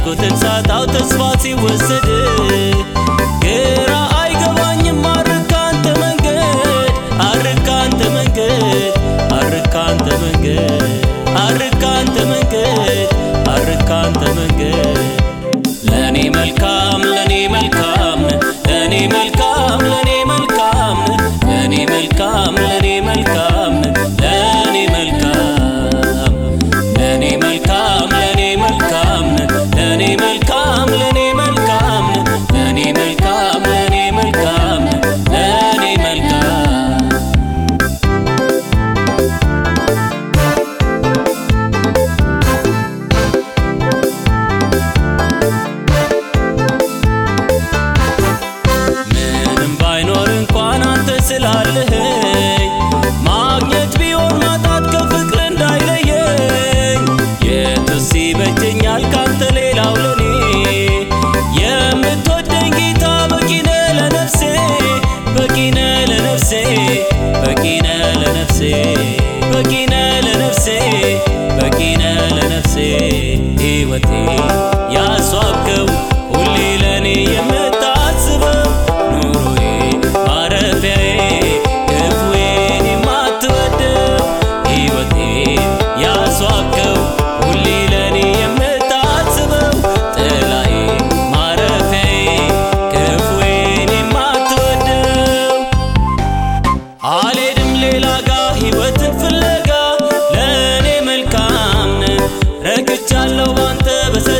ያልኩትን ሳጣው ተስፋ ሲወሰድ ግራ አይገባኝም አርካንተ መንገድ አርካንተ መንገድ አርካንተ መንገድ አርካንተ መንገድ አርካንተ መንገድ ለኔ መልካም ለኔ መልካም ለኔ መልካም ለኔ መልካም ለኔ መልካም ለኔ መልካም ለኔ መልካም ለኔ መልካም ለኔ መልካም ለኔ መልካም ለኔ መልካም ለኔ መልካም ለኔ መልካም ለኔ መልካም ምንም ባይኖር እንኳን አንተ ስላለህኝ ማግኘት ቢሆን ማጣት ከፍቅር እንዳይለየኝ የቱስ ይበጀኛል ካንተ ሌላው ለኔ የምትወደኝ ጌታ በቂነ ለነፍሴ በቂነ ለነፍሴ በቂነ ለነፍሴ በቂነ ለነፍሴ በቂነ ለነፍሴ ሕይወቴ ያስዋብከው ሁሌ ለኔ የምታስበው ኑሮዬ ማረፊያዬ ክፉዬን የማትወደው ሕይወቴ ያስዋብከው ሁሌ ለኔ የምታስበው ጥላዬ ማረፊያዬ ክፉዬን የማትወደው አልሄድም ሌላ ጋ ሕይወትን ፍለጋ ለእኔ መልካም ነህ ረግቻለሁ ባንተ በሰ